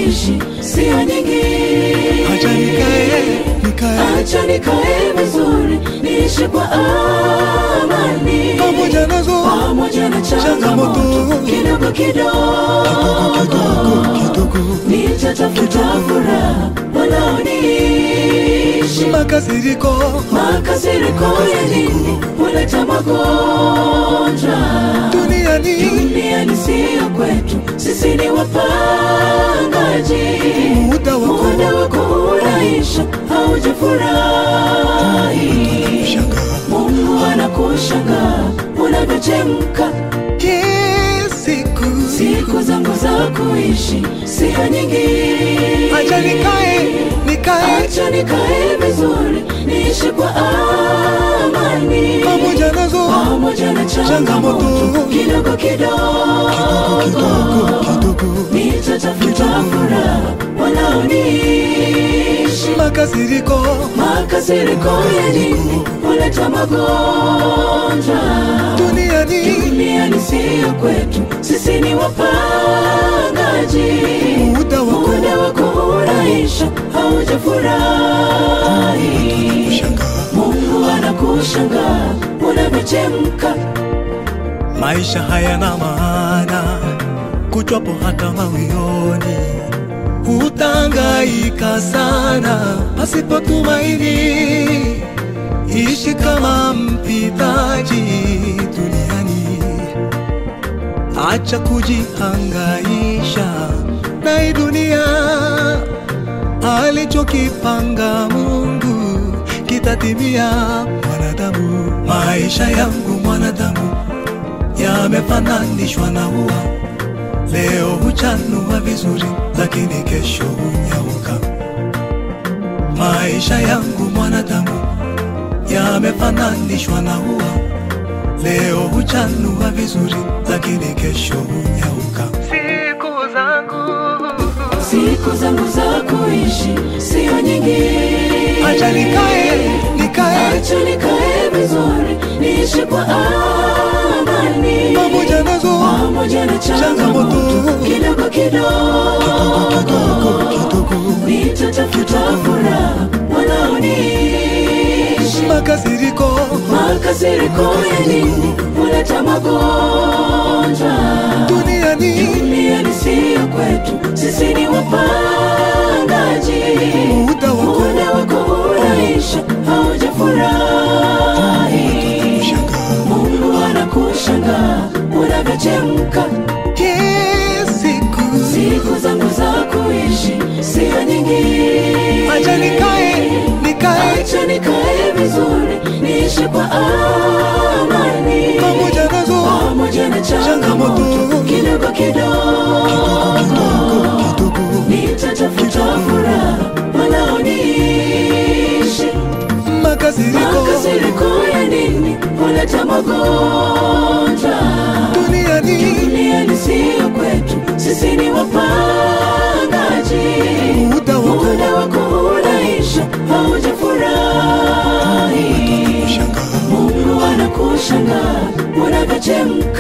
kuishi sio nyingi. Acha nikae, nikae Acha nikae vizuri, niishi kwa amani pamoja nazo pamoja na changamoto Changamoto. kidogo kidogo, kidogo nitatafuta furaha wanaoniishi. makasiriko Makasiriko ya nini huleta magonjwa duniani duniani, siyo kwetu, sisi ni wapangaji. muda wako Muda wako unaisha, haujafurahi. shangaa Mungu anakushangaa unavyochemka. kisiku Siku zangu za kuishi sio nyingi, acha nikae nikae acha nikae vizuri, niishi kwa amani pamoja nazo pamoja na changamoto Changamoto. kidogo kidogo kidogo, kidogo nitatafuta furaha wanaoniishi. makasiriko Makasiriko ya nini huleta magonjwa duniani duniani, siyo kwetu, sisi ni wapangaji. muda wako Muda wako unaisha, haujafurahi. shangaa Mungu anakushangaa unavyochemka. maisha hayana maana kuchwapo hata mawioni utangaika sana pasipo tumaini ishi kama mpitaji duniani acha kujihangaisha na hii dunia alichokipanga Mungu kitatimia. Mwanadamu, maisha yangu mwanadamu yamefananishwa na ua, leo huchanua vizuri, lakini kesho hunyauka. Maisha yangu mwanadamu yamefananishwa na ua, leo huchanua vizuri, lakini kesho hunyauka. Siku zangu Siku zangu za kuishi sio nyingi, acha nikae, nikae acha nikae vizuri, niishi kwa amani pamoja nazo pamoja na changamoto Changamoto. kidogo kidogo, kidogo nitatafuta furaha wanaoniishi. makasiriko Makasiriko ya nini huleta magonjwa duniani duniani, siyo kwetu, sisi ni wapangaji. muda wako Muda wako unaisha, haujafurahi. shangaa Mungu anakushangaa unavyochemka. kisiku Siku zangu za kuishi sio nyingi, acha nikae nikae acha nikae vizuri, niishi kwa amani pamoja nazo pamoja na changamoto Changamoto. kidogo kidogo, kidogo nitatafuta furaha wanaoniishi. makasiriko Makasiriko ya nini huleta magonjwa duniani duniani, siyo kwetu, sisi ni wapangaji. muda wako Muda wako unaisha, haujafurahi. shangaa Mungu anakushangaa unavyochemka.